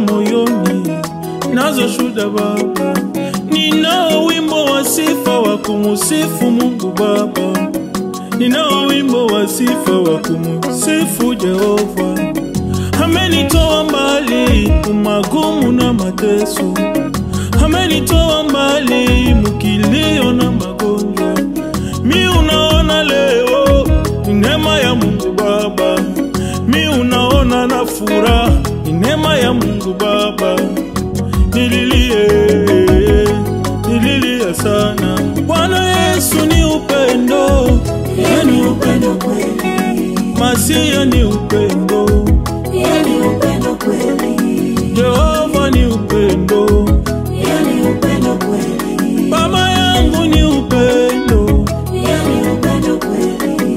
moyoni, nazo shuda Baba, ninao wimbo wa sifa wa kumusifu Mungu Baba, ninao wimbo wa sifa wa kumusifu Jehova. Amenitoa mbali umagumu na mateso, amenitoa mbali mukilio na magonjwa. Mi unaona leo ni neema ya Mungu Baba, mi unaona na furaha ni neema ya Mungu Baba. Nililie, nililia sana. Bwana Yesu ni upendo, Yani upendo kweli, Masia ni upendo, yani upendo kweli, Jehova ni upendo, yani upendo kweli, Baba yangu ni upendo. yani upendo kweli.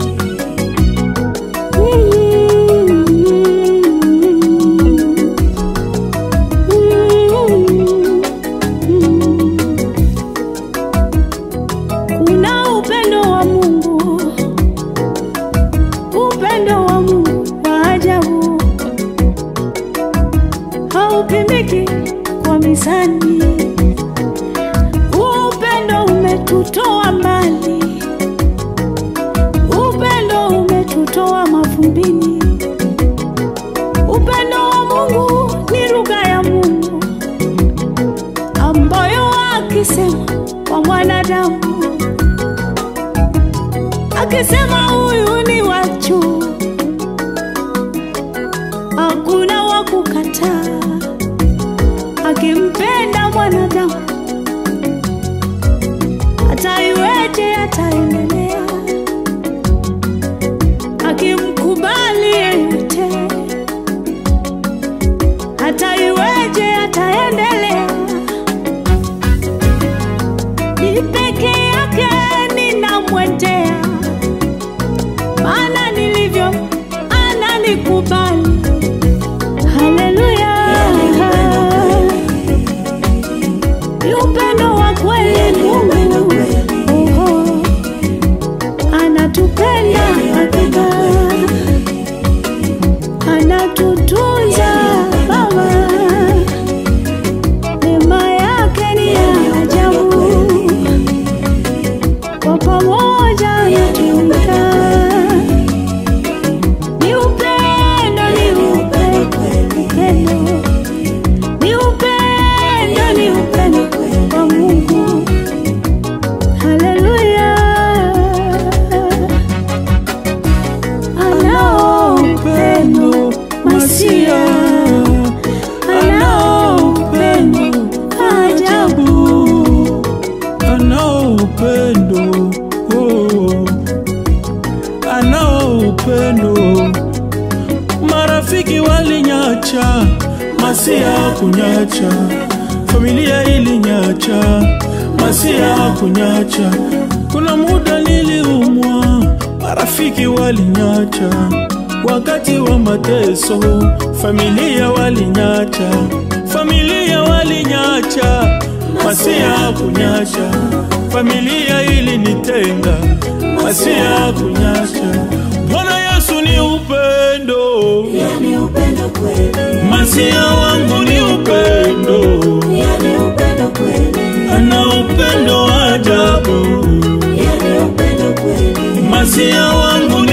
Kuna upendo wa Mungu, upendo wa Mungu wa ajabu, haupimiki kwa mizani. Huu upendo umetutoa mbali, upendo umetutoa mavumbini. Upendo wa Mungu ni lugha ya Mungu ambayo akisema kwa mwanadamu, akisema huyu ni wachu, hakuna wa kukataa. Akimpenda mwanadamu, hata iweje ataendelea, akimkubali yeyote, hata iweje ataendelea ni peke yake ninamwendea, maana nilivyo ananikubali. Haleluya, ni upendo wa kweli Mungu, Oho. anatupenda hakika, anatutunza Baba neema yake ni ya ajabu, kwa pamoja natumika. Ni upendo, ni upendo, upendo, ni upendo, ni upendo kwa Mungu. Haleluya, anao upendo masia anao upendo ajabu. anao upendo oh. anao upendo marafiki walinyacha masia kunyacha familia ilinyacha masia kunyacha kuna muda niliumwa marafiki walinyacha wakati wa mateso familia walinyacha familia walinyacha masia kunyacha familia ilinitenga masia kunyacha bwana yesu ni upendo Yani upendo kweli, masia wangu ni upendo yani upendo kweli, ana upendo wa ajabu yani upendo kweli, masia wangu